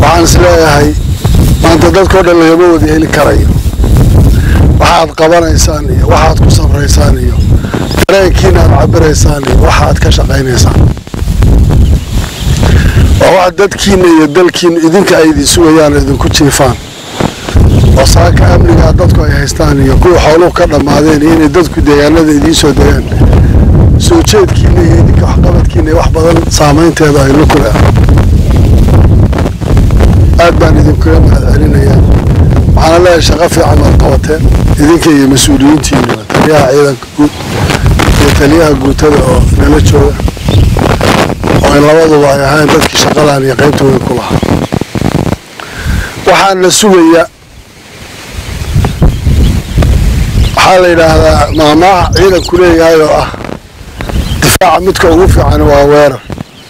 waxaan is leeyahay maanta dadkao dhan lagama wada heli karayo waxaad qabanaysaan iyo waxaad ku safraysaan iyo dareenkiina aad cabiraysaan iyo waxaad ka shaqaynaysaan waa wax dadkiina iyo dalkiina idinka ay idin sugayaan idinku jiifaan oo saaka amnigaa dadku ay haystaan iyo kuwa xooluhu ka dhammaadeen iyo inay dadku deegaanada idiin soo degaan soo jeedkiina iyo idinka waxqabadkiina iyo wax badan saamaynteeda ay la kula aad baan idinkaga mahad celinayaa waxaana leeyahay shaqo fiican aad qabateen idinka iyo mas-uuliyiintiina taliyaha ciidanka guud iyo taliyaha guutada oo nala jooga oo ay labaduba ay ahayn dadkii shaqadan iyo qaybtooda ku lahaa waxaan la sugayaa waxaa la yidhaahdaa maamaaha ciidanku leeyahay oo ah difaaca midka ugu fiican waa weerar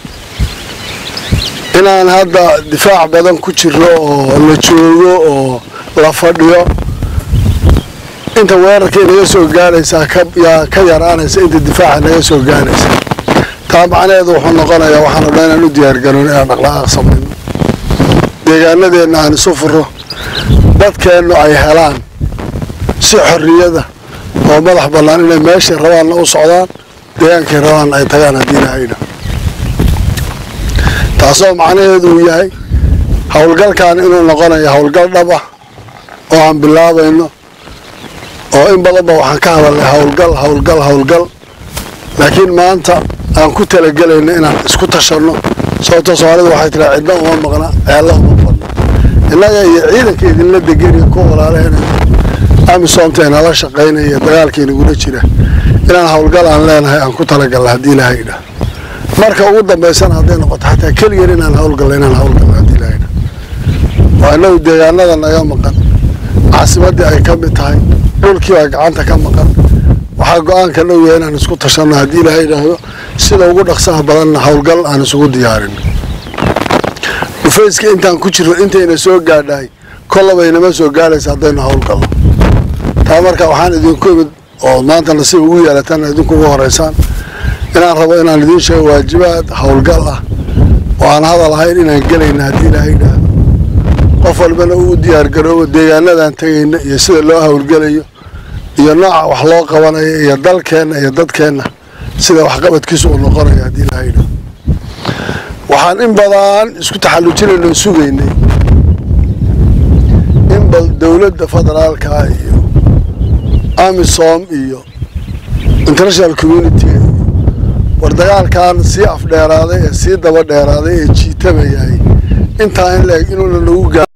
inaan hadda difaac badan ku jiro oo la joogo oo la fadhiyo inta weerarkay naga soo gaaraysaa yaa ka yaraanaysa inta difaaca naga soo gaaraysa taa macnaheedu wuxuu noqonayaa waxaanu dhan inaan u diyaargaroon inaan dhaqdhaqaaq samayno deegaanadeenna aan isu furo dadkeennu ay helaan si xorriyada oo madax bannaan inay meeshay rabaanna u socdaan deegaankay rabaanna ay tagaan haddii ilaahayna taasoo macnaheedu uu yahay howlgalkan inuu noqonayo howlgal dhab ah oo aan bilaabayno oo in badanba waxaan ka hadalnay howlgal howlgal howlgal laakiin maanta aan ku talagelayno inaan isku tashanno sababto soomaalida waxay tiraa cidna uma maqna ceella uma badna innaga iyo ciidanka idinla degeniyo kuwa walaalahena amisoomta inala shaqaynaya dagaalka inagula jira inaan howlgal aan leenahay aan ku talagalna haddii ilaahay idhaah marka ugu dambaysana hadday noqoto xataa keligeen inaan howlgalno inaan howlgalno haddii ilaahay idhaah waa inagu deegaanada naga maqan caasimaddii ay ka mid tahay dhulkii baa gacanta ka maqan waxaa go-aanka dhow yahay inaan isku tashanno haddii ilaahay idhaahdo sida ugu dhaqsaha badanna howlgal aan isugu diyaarin dhufayska intaan ku jirro intayna soo gaadhahay kollabaynama soo gaadhaysa haddaynu howlgalno taa marka waxaan idinku imid oo maanta nasiib ugu yeelataan idinku ugu horeysaan inaan rabo inaan idiin sheego waajibaad howlgal ah oo aan hadal ahayn inaan gelayna haddii ilaahay idhaahdo qof walbana uu diyaargaroobo deegaanadaan tegayna iyo sida loo howlgelayo iyo nooca wax loo qabanayo iyo dalkeenna iyo dadkeenna sida waxqabadkiisu uu noqonayo haddii ilaahay idhaahdo waxaan in badan isku taxallujinayno sugaynay in bal dowladda federaalka iyo amisom iyo international community war dagaalkan sii afdheeraaday ee sii daba dheeraaday ee jiitamayay intaa in la-eg inuuna nagu gaa